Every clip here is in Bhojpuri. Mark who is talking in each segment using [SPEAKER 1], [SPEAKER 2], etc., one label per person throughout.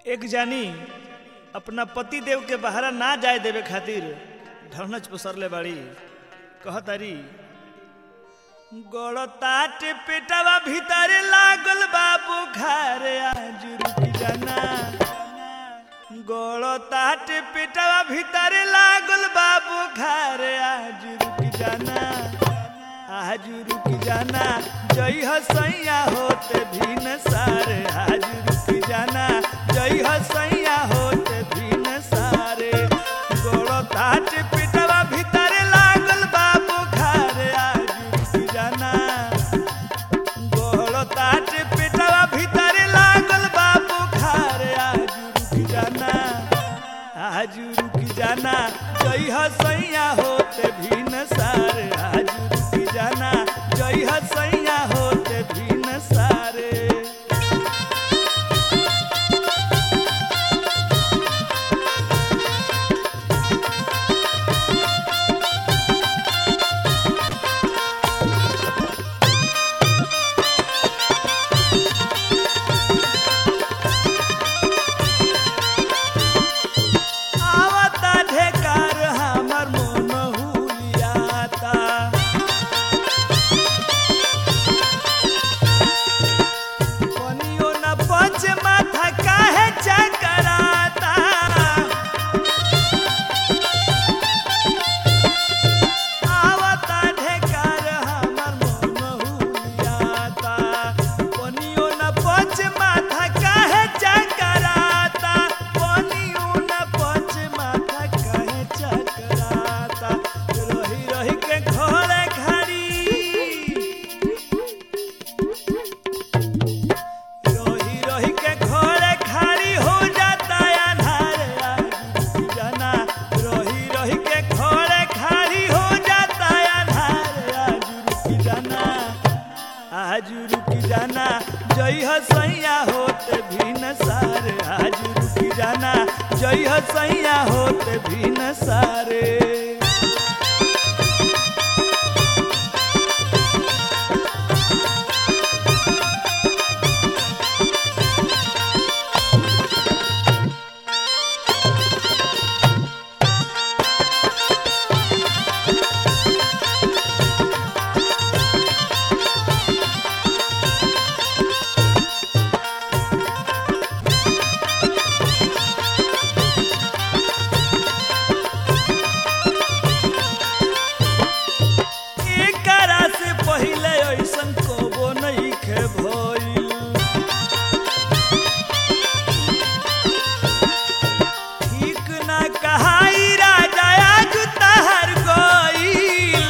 [SPEAKER 1] एक जानी अपना पति देव के बहरा ना जाए देवे खातिर ढरनच पसरले बाड़ी कहतारी गड़ताट पेटवा भीतर लागल बाबू घरे आज रुकी जाना गड़ताट पेटवा भीतर लागल बाबू घरे आज रुकी जाना आज रुकी जाना जई हसैया होते भीन सारे आज रुकी जाना जई हसैया होते भीन सारे गड़ताट पेटवा भीतर लागल बाबू घरे आज रुकी जाना गड़ताट पेटवा भीतर लागल बाबू घरे आज रुकी जाना आज रुकी जाना जई हसैया होते भीन सारे आज रुकी जाना जई हसैया होते भीन सारे आवता ढेकार हमर मन हुलियाता कनियो न पच माथा काहे चकराता आवता ढेकार हमर मन हुलियाता कनियो न पच माथा काहे चकराता कनियो न पच माथा काहे चकराता रही रही के घरे घड़ी रही रही के घरे खाली हो जाता अन्हार आज रुक जाना रही रही के घरे खाली हो जाता अन्हार आज रुक जाना आज रुक जाना जई हसैया होते भीन सारे आज रुक जाना जई हसैया होते भीन सारे एकरा से पहिले ऐसन कबो नइखे भइल ठीक ना कहाई राजा आज तहर गइल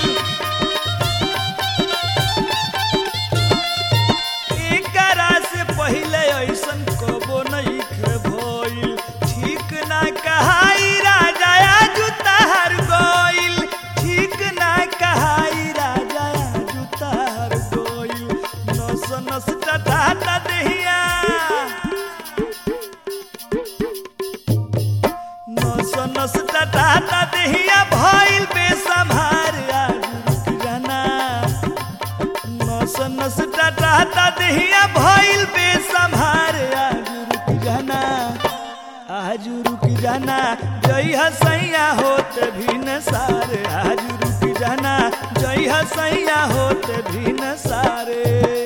[SPEAKER 1] एकरा से पहिले ऐसन कबो नइखे भइल ठीक ना कहाई राजा आज तहर गइल ठीक ना कहाई राजा आज तहर गइल नस नस टटाटा देहिया नस नस टटाटा देहिया भइल बेसम्हार आज रुक जाना नस नस टटाटा देहिया भइल बेसम्हार आज रुक जाना आज रुक जाना जई हसैया होत भीन सारे आज रुक जाना जई हसैया होत भीन सारे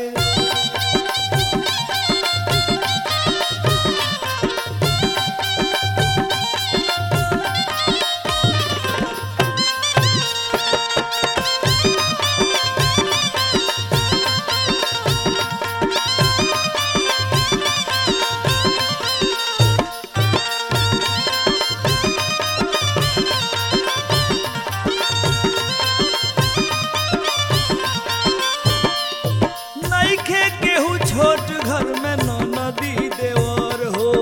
[SPEAKER 1] नइखे केहू छोट घर में न नदी देवर हो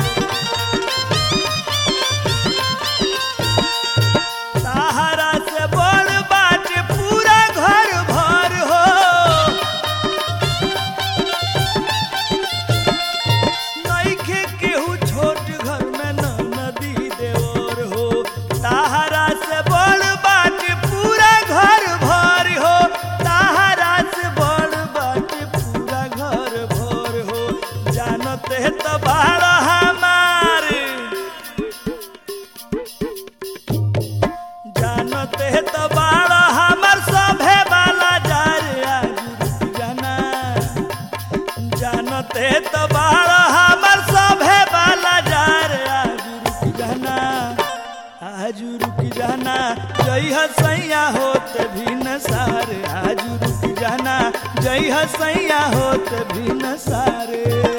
[SPEAKER 1] सहारा से बड़ बाटे पूरा घर भर हो नइखे केहू छोट घर में न नदी देवर हो सहारा से बड़ बाटे पूरा घर भर हो सहारा से बड़ बाटे पूरा घर भर हो जनते तो बाड़ हमर सभे वाला जार आज रुक जाना आज रुक जाना जय हसैया होत भी न सारे आज रुक जाना जय हसैया होत भी न सारे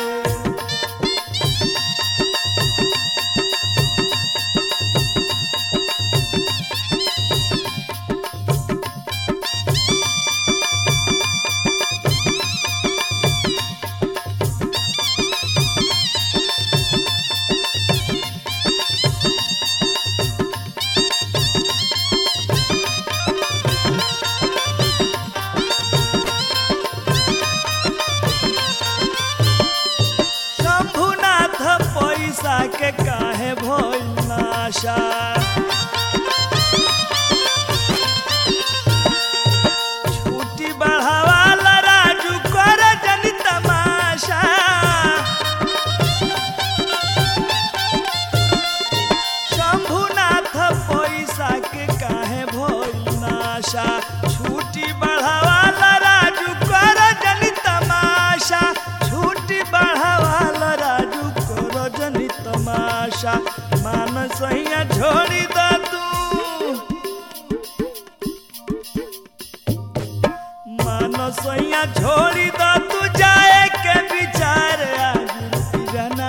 [SPEAKER 1] शंभुनाथ पैसा के काहे भइल नाशा छुट्टी बढ़ावाला राजू कर जनी तमाशा शंभुनाथ पैसा के काहे भइल नाशा छुट्टी बढ़ावाला राजू कर जनी तमाशा छुट्टी बढ़ावाला राजू कर जनी तमाशा मान सैया छोड़ी द तू मानो सैया छोड़ी द तू जाए के विचार आज रुक जाना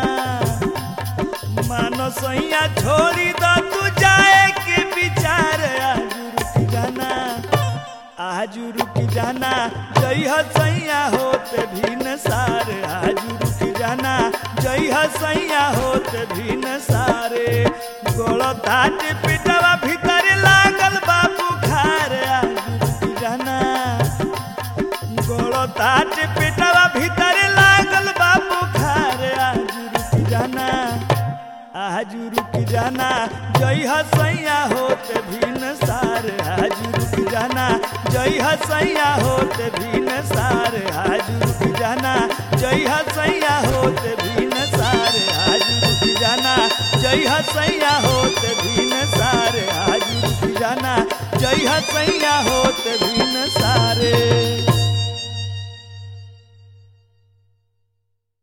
[SPEAKER 1] मानो सैया छोड़ी द तू जाए के विचार आज रुक जाना आज रुक जाना जय सैया होत भी न सार आज रुक जाना जय सैया होत भी न सारे गोड़ ताट पिटवा भीतर लागल बाबू खार आज रुक जाना गोड़ ताट पिटवा भीतर लागल बाबू खार आज रुक जाना आज रुक जाना जय हसैया होत भी न सार आज रुक जाना जय हसैया होत भी न सार आज रुक जाना जय हसैया होत भी न सार आज रुक जाना जय हसैया होत भी न सार आज रुक जाना जय हसैया होत भी न सारे